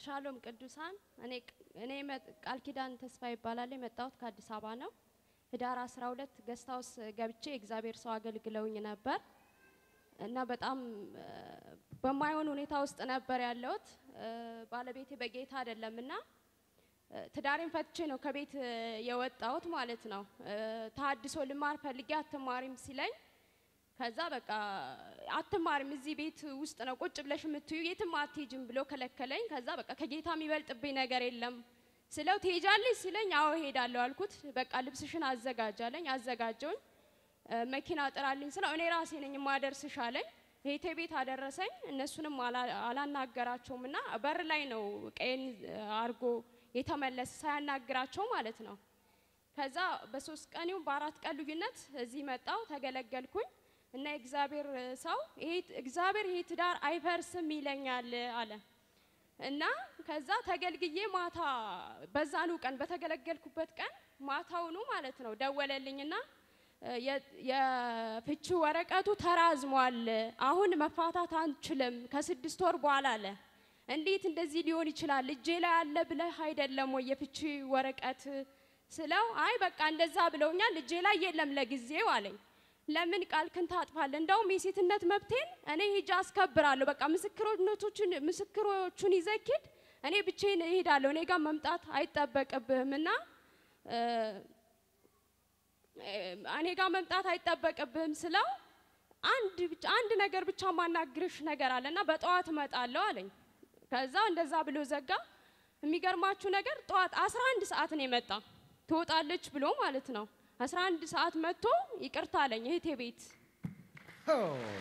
ሻሎም ቅዱሳን፣ እኔ እኔ መጥ- ቃል ኪዳን ተስፋ ይባላል። የመጣሁት ከአዲስ አበባ ነው። ህዳር 12 ገስት ሃውስ ገብቼ እግዚአብሔር ሰው አገልግለውኝ ነበር እና በጣም እ፣ በማይሆን ሁኔታ ውስጥ ነበር ያለሁት። እ፣ ባለቤቴ በጌታ አይደለም እና እ፣ ትዳሬን ፈትቼ ነው ከቤት እ፣ የወጣሁት ማለት ነው። እ፣ ተሀድሶ ልማር ፈልጌ አትማሪም ሲለኝ ከዛ በቃ አትማሪም እዚህ ቤት ውስጥ ነው ቁጭ ብለሽ የምትዩ የትም አትሄጂም ብሎ ከለከለኝ። ከዛ በቃ ከጌታ የሚበልጥብኝ ነገር የለም ስለው ትሄጃለሽ ሲለኝ አዎ እሄዳለሁ አልኩት። በቃ ልብስሽን አዘጋጃለኝ አዘጋጀውኝ። እ፣ መኪና ጥራልኝ ስለው እኔ ራሴ ነኝ የማደርስሽ አለኝ። እህቴ ቤት አደረሰኝ። እነሱንም አላ- አላናገራቸውም እና በር ላይ ነው ቀይን አርጎ የተመለሰ ሳያናግራቸው ማለት ነው። ከዛ በሶስት ቀን ይሁን በአራት ቀን ልዩነት እዚህ መጣው ተገለገልኩኝ እና የእግዚአብሔር ሰው ይሄ እግዚአብሔር ይሄ ትዳር አይፈርስም ይለኛል አለ እና ከዛ ተገልግዬ ማታ በዛኑ ቀን በተገለገልኩበት ቀን ማታውኑ ማለት ነው ደወለልኝና እ፣ የ- የፍቺ ወረቀቱ ተራዝሟል፣ አሁን መፋታት አንችልም ከስድስት ወር በኋላ አለ። እንዴት እንደዚህ ሊሆን ይችላል? እጄ ላይ አለ ብለህ አይደለም ወይ የፍቺ ወረቀት ስለው አይ በቃ እንደዛ ብለውኛል፣ እጄ ላይ የለም ለጊዜው አለኝ። ለምን ቃልክን ታጥፋለህ? እንደውም የሴትነት መብቴን እኔ ሂጅ አስከብራለሁ። በቃ ምስክሮቹን ምስክሮቹን ይዘኪድ እኔ ብቻዬን እሄዳለሁ። እኔ ጋር መምጣት አይጠበቅብህም እና እ፣ እኔ ጋር መምጣት አይጠበቅብህም ስለው አንድ ብቻ አንድ ነገር ብቻ ማናግርሽ ነገር አለና በጠዋት እመጣለሁ አለኝ። ከዛ እንደዛ ብሎ ዘጋ። የሚገርማችሁ ነገር ጠዋት 11 ሰዓት ነው የመጣ ትወጣለች ብሎ ማለት ነው። 11 ሰዓት መጥቶ ይቅርታ አለኝ እህቴ ቤት ሆ!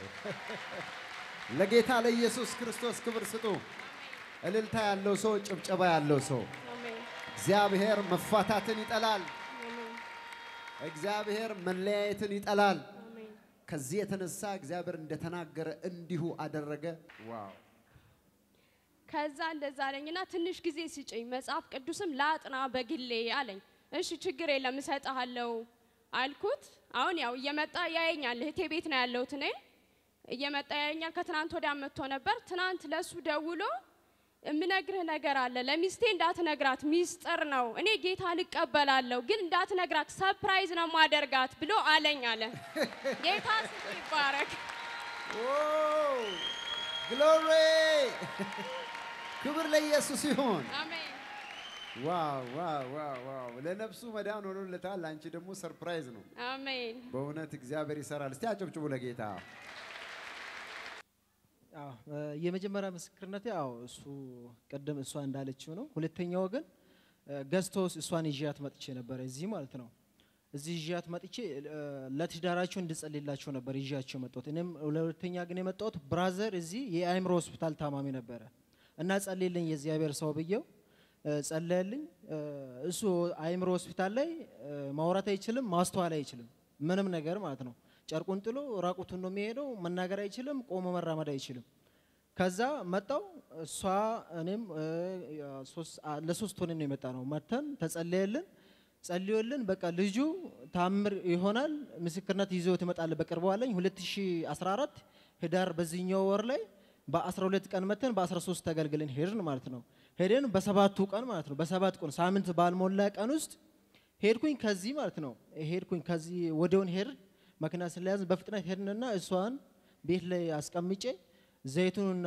ለጌታ ለኢየሱስ ክርስቶስ ክብር ስጡ። እልልታ ያለው ሰው፣ ጭብጨባ ያለው ሰው። አሜን እግዚአብሔር መፋታትን ይጠላል። አሜን እግዚአብሔር መለያየትን ይጠላል። አሜን ከዚህ የተነሳ እግዚአብሔር እንደተናገረ እንዲሁ አደረገ። ዋው! ከዛ እንደዛ አለኝና ትንሽ ጊዜ ስጭኝ መጽሐፍ ቅዱስም ላጥና በግሌ አለኝ። እሺ ችግር የለም እሰጥሃለሁ አልኩት። አሁን ያው እየመጣ ያየኛል። እህቴ ቤት ነው ያለሁት እኔ። እየመጣ ያየኛል። ከትናንት ወዲያ መጥቶ ነበር። ትናንት ለሱ ደውሎ የምነግርህ ነገር አለ፣ ለሚስቴ እንዳትነግራት፣ ሚስጥር ነው። እኔ ጌታን እቀበላለሁ፣ ግን እንዳትነግራት፣ ሰፕራይዝ ነው ማደርጋት ብሎ አለኝ አለ። ጌታ ስሙ ይባረክ። ግሎሪ! ክብር ለኢየሱስ ይሁን። አሜን ዋው ዋው ዋው ዋው! ለነፍሱ መዳን ሆኖለታል። አንቺ ደግሞ ሰርፕራይዝ ነው። አሜን በእውነት እግዚአብሔር ይሰራል። እስቲ አጨብጭቡ ለጌታ። አዎ እ፣ የመጀመሪያ ምስክርነት ያው እሱ ቅድም እሷ እንዳለችው ነው። ሁለተኛው ግን ገዝቶስ እሷን ይዣት መጥቼ ነበረ እዚህ ማለት ነው። እዚህ ይዣት መጥቼ እ፣ ለትዳራቸው እንድጸልላቸው ነበር ይዣቸው መጣሁት። እኔም ለሁለተኛ ግን የመጣሁት ብራዘር እዚህ የአእምሮ ሆስፒታል ታማሚ ነበረ እና ጸልይልኝ የእግዚአብሔር ሰው ብዬው እ፣ ጸለየልኝ። እ፣ እሱ አእምሮ ሆስፒታል ላይ እ፣ ማውራት አይችልም፣ ማስተዋል አይችልም፣ ምንም ነገር ማለት ነው። ጨርቁን ጥሎ ራቁቱን ነው የሚሄደው። መናገር አይችልም፣ ቆሞ መራመድ አይችልም። ከዛ መጣው እሷ እኔም እ፣ ሶስት- አ- ለሶስት ሆነን ነው የመጣ ነው። መተን ተጸለየልን፣ ጸልዮልን በቃ ልጁ ታምር ይሆናል ምስክርነት ይዞ ትመጣለ በቅርቡ አለኝ። 2014 ህዳር በዚህኛው ወር ላይ በ12 ቀን መተን በ13 ተገልግለን ሄድን ማለት ነው። ሄደን በሰባቱ ቀን ማለት ነው በሰባት ቀን ሳምንት ባልሞላ ቀን ውስጥ ሄድኩኝ ከዚህ ማለት ነው ሄድኩኝ ከዚህ ወደውን ሄድን መኪና ስለያዝን በፍጥነት ሄድንና እሷን ቤት ላይ አስቀምጬ ዘይቱንና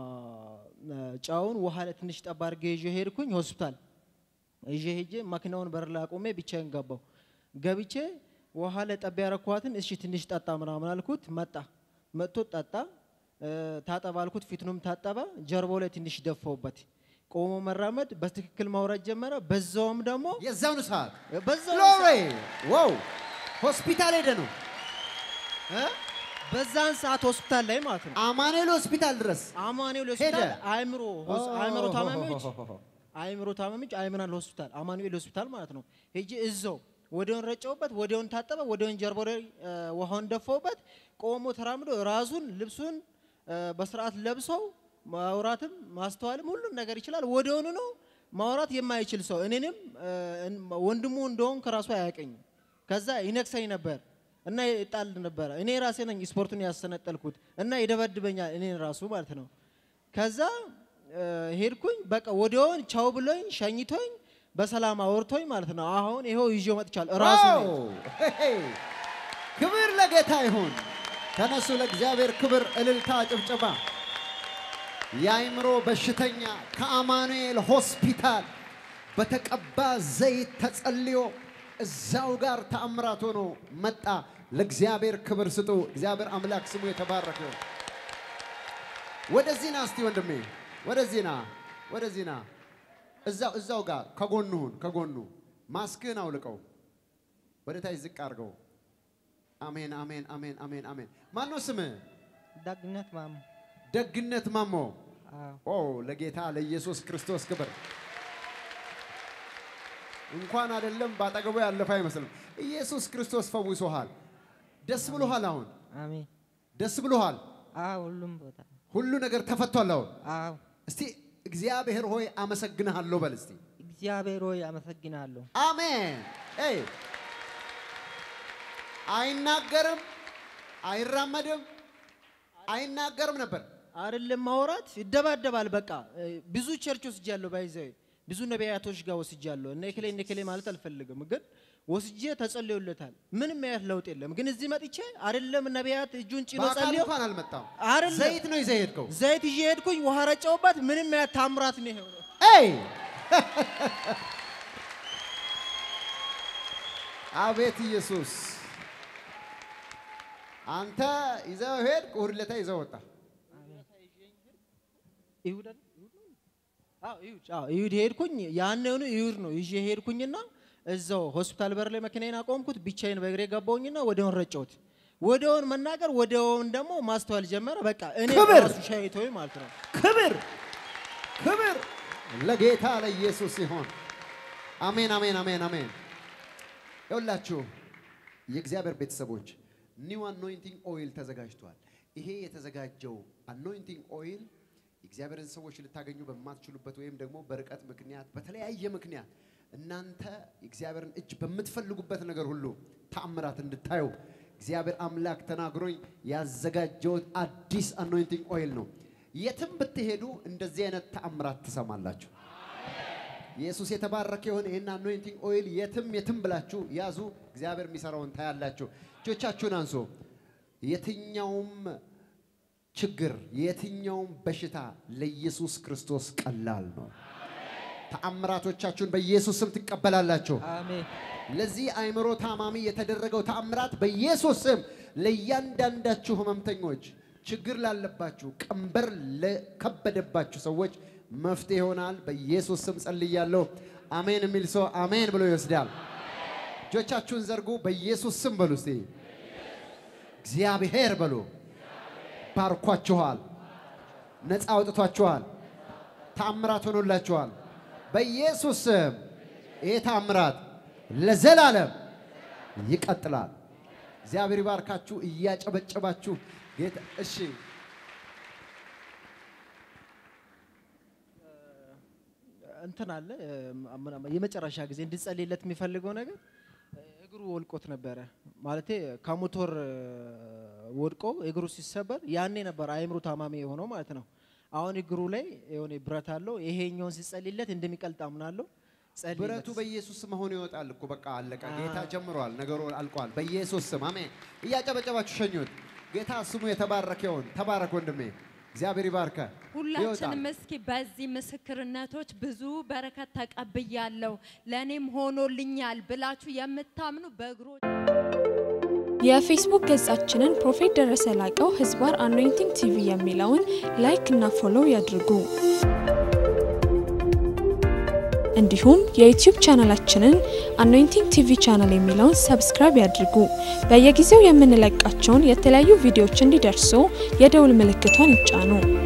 እ፣ ጨውን ውሃ ላይ ትንሽ ጠብ አድርጌ ይዤ ሄድኩኝ ሆስፒታል ይዤ ሄጄ መኪናውን በር ላይ አቁሜ ብቻዬን ገባው። ገብቼ ውሃ ላይ ጠብ ያረኳትን እሺ ትንሽ ጠጣ ምናምን አልኩት። መጣ መጥቶ ጠጣ። እ፣ ታጠባ አልኩት። ፊቱንም ታጠበ። ጀርባው ላይ ትንሽ ደፋውበት። ቆሞ መራመድ በትክክል ማውራት ጀመረ። በዛውም ደግሞ የዛውን ሰዓት በዛው ግሎሪ! ዋው! ሆስፒታል ሄደ ነው እ? በዛን ሰዓት ሆስፒታል ላይ ማለት ነው አማኑኤል ሆስፒታል ድረስ አማኑኤል ሄደ? ሆስፒታል አእምሮ ሆስ- አእምሮ ታማሚዎች ኦ፣ አእምሮ ታማሚዎች አእምራን ሆስፒታል አማኑኤል ሆስፒታል ማለት ነው። ሄጄ እዛው ወዲያውን ረጨውበት፣ ወዲያውን ታጠበ፣ ወዲያውን ጀርባው ላይ እ፣ ውሃውን ደፋውበት። ቆሞ ተራምዶ ራሱን ልብሱን እ፣ በስርዓት ለብሰው ማውራትም ማስተዋልም ሁሉም ነገር ይችላል። ወዲያውኑ ነው ማውራት የማይችል ሰው እኔንም እ፣ እን- ወንድሙ እንደሆን ከራሱ አያውቀኝም። ከዛ ይነክሰኝ ነበር እና ይጣል ነበረ። እኔ ራሴ ነኝ ስፖርቱን ያሰነጠልኩት እና ይደበድበኛል እኔን ራሱ ማለት ነው። ከዛ እ፣ እ፣ ሄድኩኝ። በቃ ወዲያውን ቻው ብሎኝ ሸኝቶኝ በሰላም አወርቶኝ ማለት ነው። አሁን ይኸው ይዤው መጥቻለሁ። ራሱ ዋው! ሄይ! ክብር ለጌታ ይሁን። ተነሱ፣ ለእግዚአብሔር ክብር፣ እልልታ፣ ጭብጨባ። የአይምሮ በሽተኛ ከአማኑኤል ሆስፒታል በተቀባ ዘይት ተጸልዮ እዛው ጋር ተአምራት ሆኖ መጣ። ለእግዚአብሔር ክብር ስጡ። እግዚአብሔር አምላክ ስሙ የተባረከ ይሁን። ወደዚህ ና እስቲ ወንድሜ፣ ወደዚህ ና፣ ወደዚህ ና። እዛው እዛው ጋር ከጎኑ ሁን፣ ከጎኑ ማስክህን አውልቀው፣ ወደ ታች ዝቅ አድርገው። አሜን፣ አሜን፣ አሜን፣ አሜን፣ አሜን። ማን ነው ስምህ? ደግነት ማሙ ደግነት ማሞ። አዎ ኦ ለጌታ ለኢየሱስ ክርስቶስ ክብር። እንኳን አይደለም ባጠገቡ ያለፈ አይመስልም። ኢየሱስ ክርስቶስ ፈውሶሃል። ደስ ብሎሃል። አሁን አሜን ደስ ብሎሃል። አዎ ሁሉም ቦታ ሁሉ ነገር ተፈቷል። አሁን አዎ እስቲ እግዚአብሔር ሆይ አመሰግንሃለሁ በል እስቲ። እግዚአብሔር ሆይ አመሰግናለሁ አሜን። ኤይ አይናገርም፣ አይራመድም፣ አይናገርም ነበር። አይደለም ማውራት ይደባደባል። በቃ እ፣ ብዙ ቸርች ወስጃለሁ፣ ባይዘው ብዙ ነቢያቶች ጋር ወስጃለሁ። እነ እከሌ እነ እከሌ ማለት አልፈልግም፣ ግን ወስጄ ተጸልዮለታል። ምንም ያህል ለውጥ የለም። ግን እዚህ መጥቼ አይደለም ነቢያት እጁን ጭኖ በአካል ጸልዮ እንኳን አልመጣም። አይደለም ዘይት ነው ይዘህ ሄድከው። ዘይት ይዤ ሄድኩኝ፣ ውሃ ረጨውባት። ምንም ያህል ታምራት ነው የሆነው። ኤይ አቤት ኢየሱስ! አንተ ይዘው ሄድክ፣ እሑድ ዕለት ይዘው ወጣ። ይሁድ አይደል? ይሁድ ነው? አዎ ይሁድ። አዎ ይሁድ ሄድኩኝ። ያንኑ ይሁድ ነው ይዤ ሄድኩኝና እዛው ሆስፒታል በር ላይ መኪናዬን አቆምኩት። ብቻዬን በእግሬ ገባሁኝና ወዲያውን ረጨሁት። ወዲያውን መናገር ወዲያውን ደግሞ ማስተዋል ጀመረ። በቃ እኔ ክብር! ራሱ ሻይቶኝ ማለት ነው። ክብር ክብር ለጌታ ለኢየሱስ ይሆን። አሜን አሜን አሜን አሜን። ይኸውላችሁ የእግዚአብሔር ቤተሰቦች ኒው አኖይንቲንግ ኦይል ተዘጋጅቷል። ይሄ የተዘጋጀው አኖይንቲንግ ኦይል የእግዚአብሔርን ሰዎች ልታገኙ በማትችሉበት ወይም ደግሞ በርቀት ምክንያት በተለያየ ምክንያት እናንተ የእግዚአብሔርን እጅ በምትፈልጉበት ነገር ሁሉ ተአምራት እንድታዩ እግዚአብሔር አምላክ ተናግሮኝ ያዘጋጀውት አዲስ አኖይንቲንግ ኦይል ነው። የትም ብትሄዱ እንደዚህ አይነት ተአምራት ትሰማላችሁ። ኢየሱስ የተባረከ የሆነ ይህን አኖይንቲንግ ኦይል የትም የትም ብላችሁ ያዙ። እግዚአብሔር የሚሰራውን ታያላችሁ። እጆቻችሁን አንሶ የትኛውም ችግር የትኛውም በሽታ ለኢየሱስ ክርስቶስ ቀላል ነው። ተአምራቶቻችሁን በኢየሱስ ስም ትቀበላላችሁ። አሜን ለዚህ አእምሮ ታማሚ የተደረገው ተአምራት በኢየሱስ ስም ለእያንዳንዳችሁ ህመምተኞች፣ ችግር ላለባችሁ፣ ቀንበር ለከበደባችሁ ሰዎች መፍትሄ ይሆናል። በኢየሱስ ስም ጸልያለሁ። አሜን የሚል ሰው አሜን ብሎ ይወስዳል። እጆቻችሁን ዘርጉ። በኢየሱስ ስም በሉ እስቲ እግዚአብሔር በሉ። ባርኳችኋል፣ ነፃ አውጥቷችኋል፣ ተአምራት ሆኖላችኋል። በኢየሱስ ስም ይህ ተአምራት ለዘላለም ይቀጥላል። እግዚአብሔር ይባርካችሁ። እያጨበጨባችሁ ጌታ እሺ እንትን አለ እ፣ ምናምን የመጨረሻ ጊዜ እንድጸልይለት የሚፈልገው ነገር እ፣ እግሩ ወልቆት ነበረ። ማለቴ ከሞቶር እ፣ ወድቆ እግሩ ሲሰበር ያኔ ነበር አእምሮ ታማሚ የሆነው ማለት ነው። አሁን እግሩ ላይ የሆነ ብረት አለው። ይሄኛውን ሲጸልይለት እንደሚቀልጥ አምናለሁ። ጸልይለት። ብረቱ በኢየሱስ ስም አሁን ይወጣል እኮ በቃ አለቀ። ጌታ ጀምሯል፣ ነገሩ አልቋል። በኢየሱስ ስም አሜን። እያጨበጨባችሁ ሸኙት። ጌታ ስሙ የተባረከ ይሁን። ተባረክ ወንድሜ፣ እግዚአብሔር ይባርከ። ሁላችንም እስኪ በዚህ ምስክርነቶች ብዙ በረከት ተቀብያለሁ ለእኔም ሆኖልኛል ብላችሁ የምታምኑ በእግሮ የፌስቡክ ገጻችንን ፕሮፌት ደረሰ ላቀው ህዝባር አኖይንቲንግ ቲቪ የሚለውን ላይክ እና ፎሎው ያድርጉ። እንዲሁም የዩቲዩብ ቻናላችንን አኖይንቲንግ ቲቪ ቻናል የሚለውን ሰብስክራይብ ያድርጉ። በየጊዜው የምንለቃቸውን የተለያዩ ቪዲዮዎች እንዲደርሱ የደውል ምልክቷን ይጫኑ።